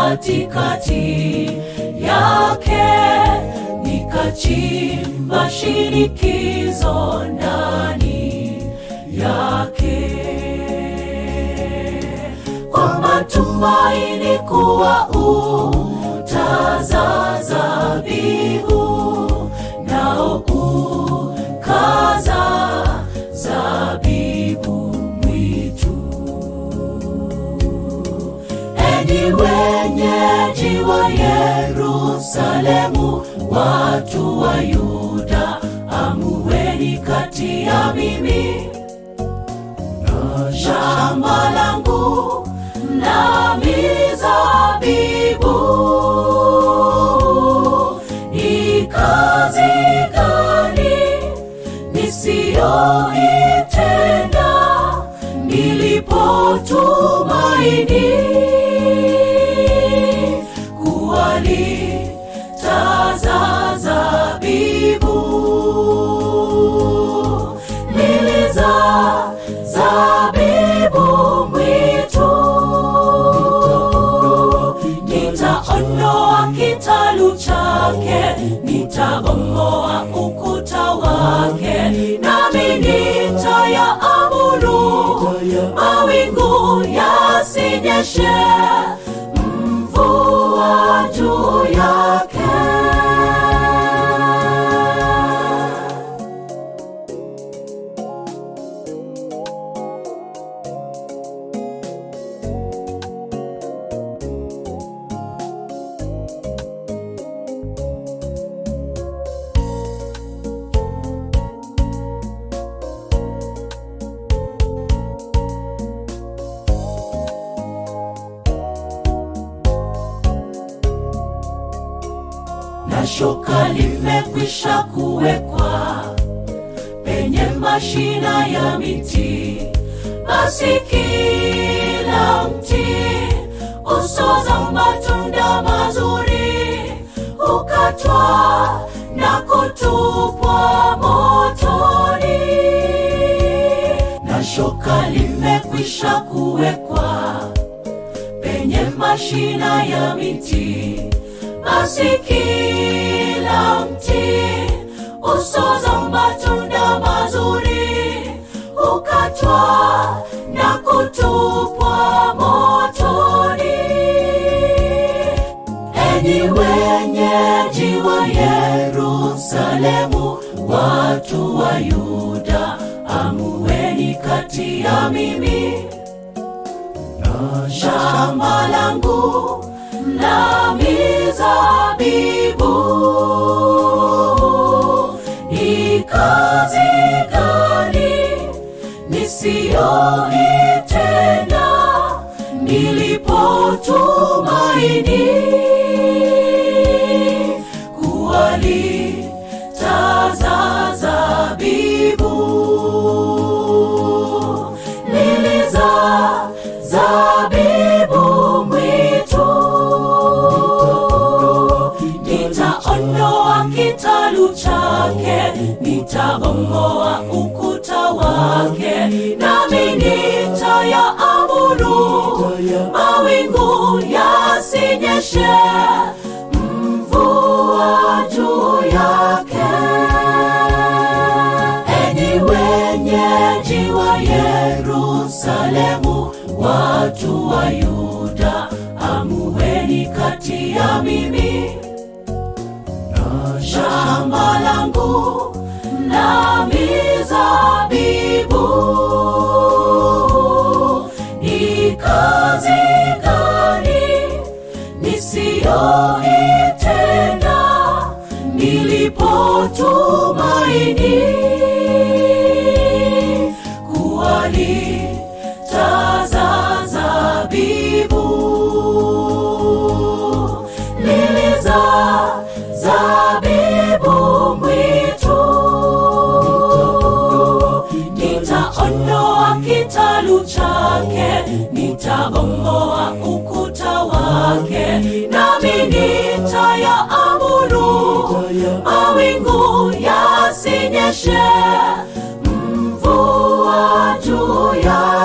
katikati yake, nikachimba shinikizo ndani yake kwa matumaini kuwa utaza zabibu nao ukaza zabibu mwitu. Enyi wenyeji wa Yerusalemu, watu wa Yuda, amueni kati ya mimi na shamba langu na mizabibu. Ni kazi gani nisiyoitenda nilipotumaini kuwalitaza zabibu niliza zabibu mwitu nitaondoa kitalu chake nitabomoa ukuta wake nami nitayaamuru mawingu yasinyeshe mvua juu yake na shoka limekwisha kuwekwa penye mashina ya miti, basi kila mti usoza matunda mazuri hukatwa na kutupwa motoni, na shoka limekwisha kuwekwa penye mashina ya miti, basi kila mti usoza matunda mazuri hukatwa na kutupwa motoni. Enyi wenyeji wa Yerusalemu, watu wa Yuda, amueni kati ya mimi na shamba langu la mizabibu. Ni kazi gani nisiyoitenda nilipotumaini kuwalitaza zabibu niliza zabibu mwitu nitaondoa kitalu chake nitabomoa ukuta wake nami nitayaamuru mawingu yasinyeshe mvua juu yake enyi wenyeji wa Yerusalemu, watu wa Yuda, amueni kati ya mimi na shamba langu la mizabibu. Ni kazi gani nisiyoitenda nilipotumaini kuwalitaza zabibu niliza zabibu mwitu nitaondoa kitalu chake nitabomoa ukuta wake nami nitayaamuru mawingu yasinyeshe mvua juu ya